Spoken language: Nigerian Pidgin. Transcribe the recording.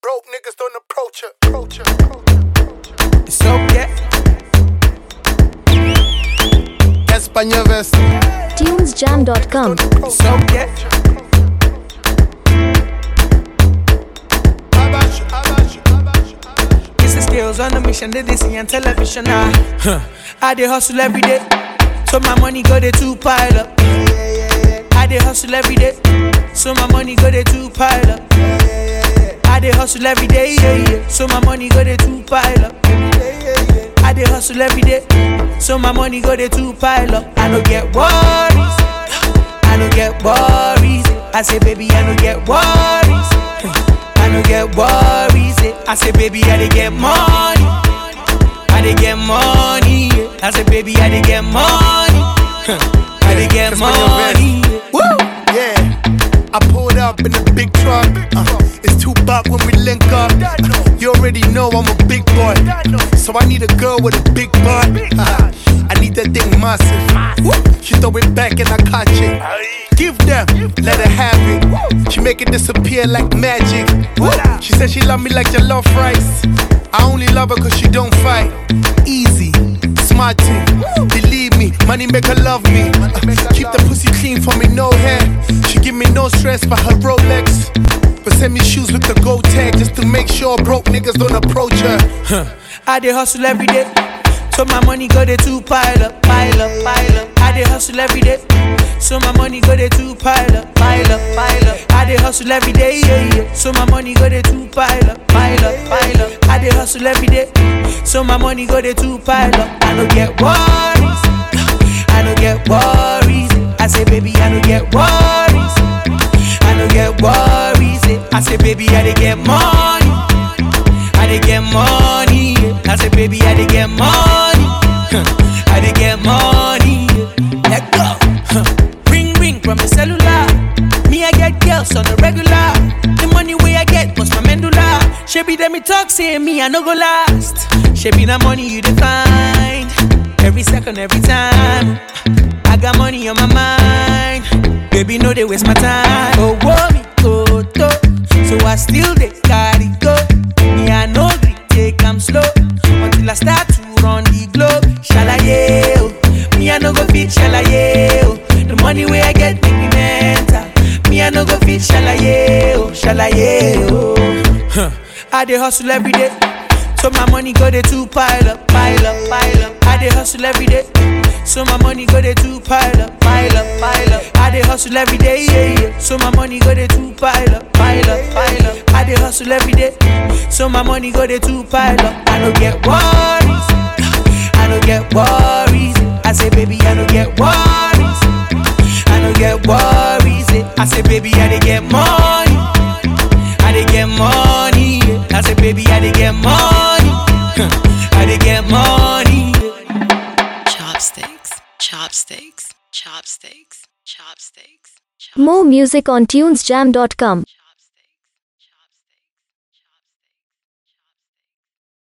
Broke niggas don't approach her. Approach her. Approach her. It's okay. España vest. tunesjam.com. It's okay. Abash, abash, abash, abash. It's the skills on the mission that they see on television. I, huh. I dey hustle every day. So my money go there to pile up. I dey hustle every day. So my money go there to pile up. I dey hustle every day, yeah, yeah. So my money go there to pile up. I dey hustle every day. So my money go there to pile up. I don't get worries. I don't get worries. I say, baby, I don't get worries. I don't get worries. I say, baby, I dey get money. I dey get money. yeah. I say, baby, I dey get money. I dey get That's when you're money. yeah. Woo! Yeah. I pulled up in a big truck. Uh, it's two buck when we link up. Uh, you already know I'm a big boy. So I need a girl with a big butt. Uh, I need that thing massive. Woo! She throw it back and I catch it. Give them, let her have it. She make it disappear like magic. Woo! She said she love me like your love rice. I only love her cause she don't fight. Easy, smart thing. Believe me, money make her love me. Uh, keep the pussy clean for me, no hair. She give me no stress for her Rolex. But send me shoes with the gold tag just to make sure broke niggas don't approach her. I dey hustle every day. So my money go there to pile up, pile up, pile up. I dey hustle every day. So my money go there to pile up, pile up, pile up. I dey hustle every day, yeah, yeah. So my money go there to pile up, pile up, pile up. I dey hustle every day. So my money go there to pile up. I don't get worries. I don't get worries. I say, baby, I don't get worries. I don't get worries. I say, baby, I dey get money. I dey get money. yeah. I say, baby, I dey get money. I dey get money. yeah. Let go. Huh. Ring ring from the cellular. Me, I get girls on the regular. The money way I get was my medulla. She be them me talk, say me I no go last. She be the money you define. Every second, every time. I got money on my mind. Baby, no, they waste my time. Oh, whoa, me, oh, to. So I still they carry go. Me, I know gree, take I'm slow. Until I start to run the globe. Shalaye, oh. Me, I no go fit shalaye, oh. The money way I get make me mental. Me, I no go fit shalaye, oh. Shalaye, oh. Huh. I dey hustle every day. So my money go there to pile up, pile up, pile up. I dey hustle every day. So my money go there to pile up, pile up, pile up. I dey hustle every day, yeah, yeah. So my money go there to pile up, pile up, pile up. I dey hustle every day. So my money go there to pile up. I don't get worries. I don't get worries. I say, baby, I don't get worries. I don't get worries. I say, baby, I dey get money. I dey get money. yeah. I say, baby, I dey get money. I dey get money. yeah. Chopsticks, chopsticks, chopsticks, chopsticks. chopsticks. More music on tunesjam.com.